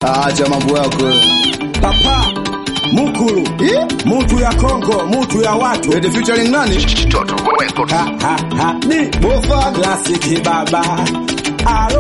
Acha mambo yako. Papa Mukulu, Eh? mutu ya Kongo, mutu ya watu. Eti featuring nani? Ha, ha, ha. Ni Bofa. klasiki baba. Alo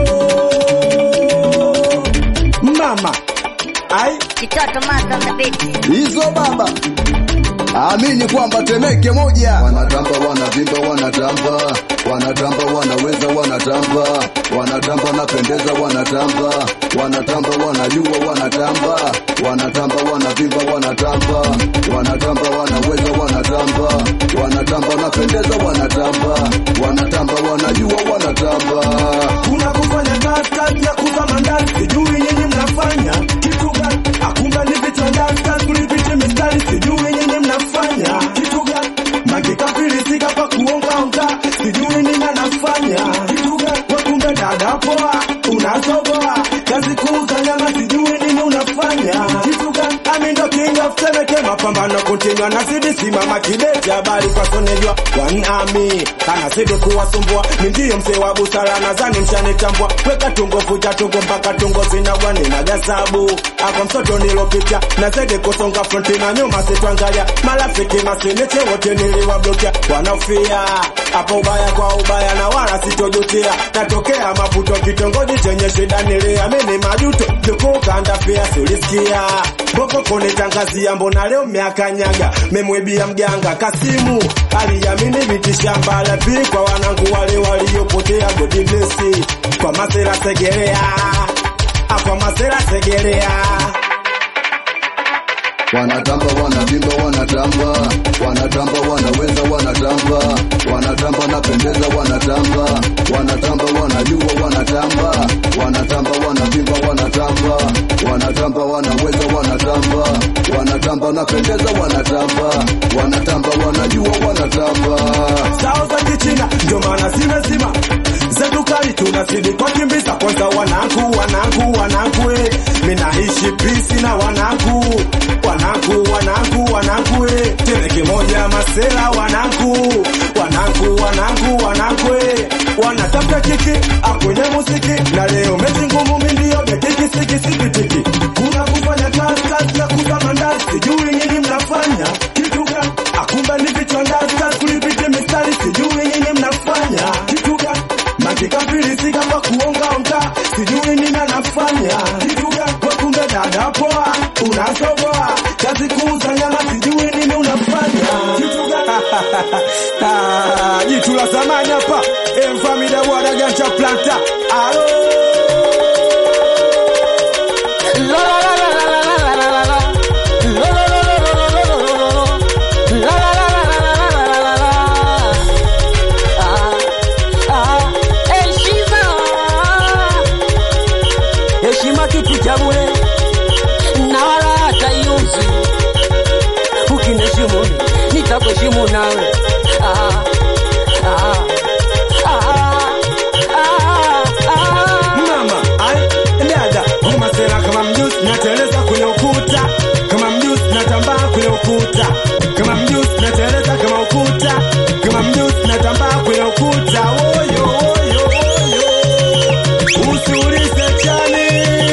mama, ai Kitoto Master on the beat. Hizo baba. Amini kwamba Temeke moja. Wanatamba wanavimba wanatamba. Wanatamba wanaweza wanatamba. Wanatamba napendeza wanatamba. Wanatamba wanajua wanatamba. Wanatamba wanavimba wanatamba. Wanatamba wanaweza wanatamba. Wanatamba napendeza wanatamba. Wanatamba wanajua wanatamba. kuna kufanya kazi kazi ya kuza mandani, sijui nyinyi mnafanya kitu gani? Akumbe ni vitandani, kazi kulipiti mistari, sijui nyinyi mnafanya kitu gani? Makikafilisika pa kuonga onga, sijui nini anafanya kitu gani? Wakumbe dada poa, unazogoa kazi kuuza nyama, sijui nini unafanya kitu gani? Ami ndo king of Temeke, mapambano continua, nazidi simama kidete, habari kwa sonejwa wanami anazidi kuwasumbua, mi ndiyo mzee wa busara, nadhani mshanitambua. Weka tungo futa tungo mpaka tungo zinagwa, nina gasabu akwa msoto nilopitia, nazidi kusonga fronti na nyuma sitwangalia, marafiki masiniche wote niliwablokia, wanaofia hapo ubaya kwa ubaya na wala sitojutia, natokea Maputo kitongoji chenye shida, niliamini majuto jukukanda pia sulisikia Boko kunitangazia mbona leo mmeakanyaga memwibia mganga Kasimu aliamini vitishamba lapi kwa wanangu wale waliopotea God bless kwa masera segerea Ah, kwa masera segerea Wanatamba wanavimba wanatamba, wanatamba wanaweza wanatamba, wanatamba napendeza wanatamba, wanatamba wanajua wanatamba, wanatamba wanavimba wanatamba, wanatamba wanaweza wanatamba, wanatamba napendeza wanatamba, wanatamba wanajua wanatamba. sao za kichina ndio maana zimezima zetu kali tunazidi kwa kimbiza kwanza wanangu wanangu wanangu eh. minaishi pisi na wanangu wanangu wanangu wanangu eh. Temeke moja masela wanangu wanangu wanangu wanangu eh. wanatafuta kiki akwenye muziki na leo mechi ngumu mindio bekiki siki sikitiki kuna kufanya kazi kazi ya kuza mandazi sijui nyinyi mnafanya kitu gani akumbe ni vichwa ndazi kazi kulipiti mistari sijui nyinyi mnafanya kitu gani makikafilisika kwa kuonga onga sijui nini anafanya kitu gani wakumbe dada poa unasogoa kazi kuuza nyama sijui nini unafanya kitu gani Ah, jitu la zamani hapa emfamida bwana ganja planta alo heshima kitu cha bure na wala hata iuzi. Ukiniheshimu nitakuheshimu nawe. Ah, ah, ah, ah, ah. mama ai dada ngoma sera kama mjusi nateleza kwenye ukuta kama mjusi natambaa kwenye ukuta kama mjusi nateleza kama ukuta kama mjusi natambaa kwenye ukuta oyo oyo oyo usiulize chani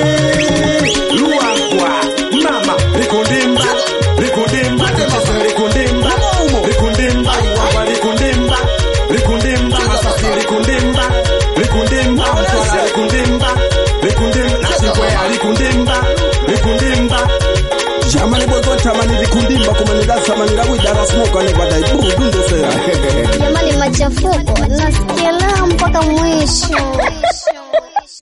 luakwa mama likundimba likundimba tembeza likundimba likundimba wapa likundimba likundimba masasi likundimba likundimba mtwala likundimba likundimba nasikwea likundimba likundimba jamani bwego tamani likundimba kumanila samanila widara smoka nevadai burudundosera Jamani, machafuko nasikia raha mpaka mwisho.